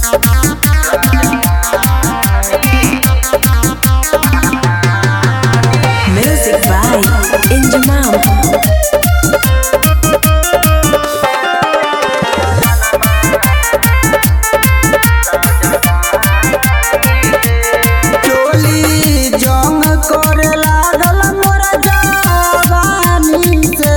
Music by Injamam. चोली जंग करे लागल मोरा जवानी से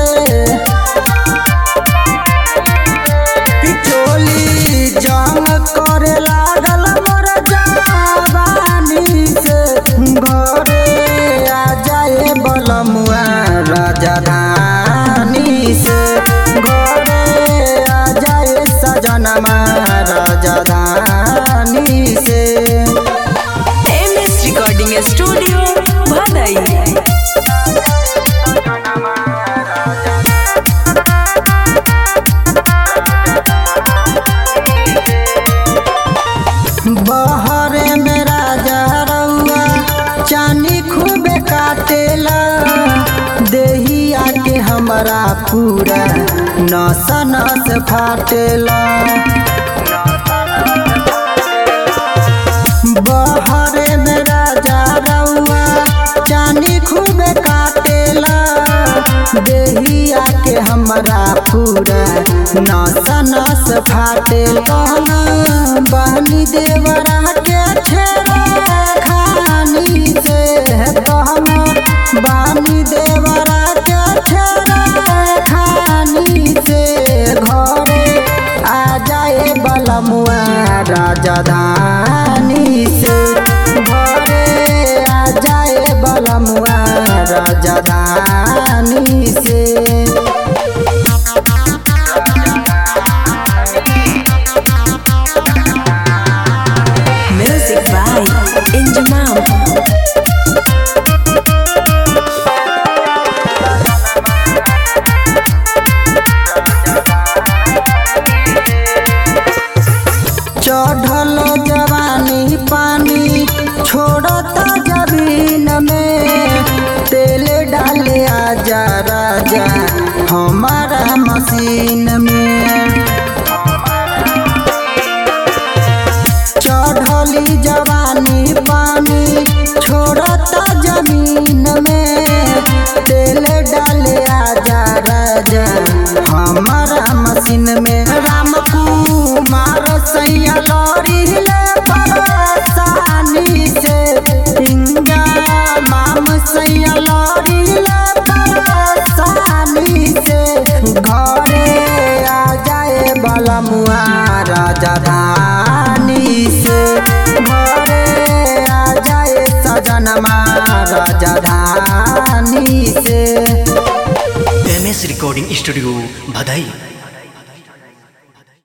चोली जंग करे लागल मोरा जवानी से घरे आ जाए बलमुआ राजधानी से घरे आ जाए सजनमा राजधानी से MS Recording Studio, Bhadai. बहरे में राजा रउआ चानी खूबे काटेला देहिया के हमरा पूरा नस नस फाटेला बहरे में राजा रउआ चानी खूबे काटेला देहिया के हमरा पूरा नस नस फाटेला बहनी देवरा के छेड़ा खानी से कहना बानी देवरा के छेड़ा खानी से घरे आ जाए बलमुआ राजधानी से घरे आ जाए बलमुआ राजधानी से Music by Injamam. चढ़ल जवानी पानी छोड़ता जमीन में तेल डाले आजा राजा हमारा मशीन में चढ़ली जवानी पानी छोड़ता जमीन में तेल डाले आजा राजा हमारा मशीन में राम कुमार सैया लड़ी ले परेशानी से इंगा माम सैया लड़ी ले परेशानी से घरे आ जाए बलमुआ राजधानी से घरे आ जाए सजनमा राजधानी से एम एस रिकॉर्डिंग स्टूडियो भदई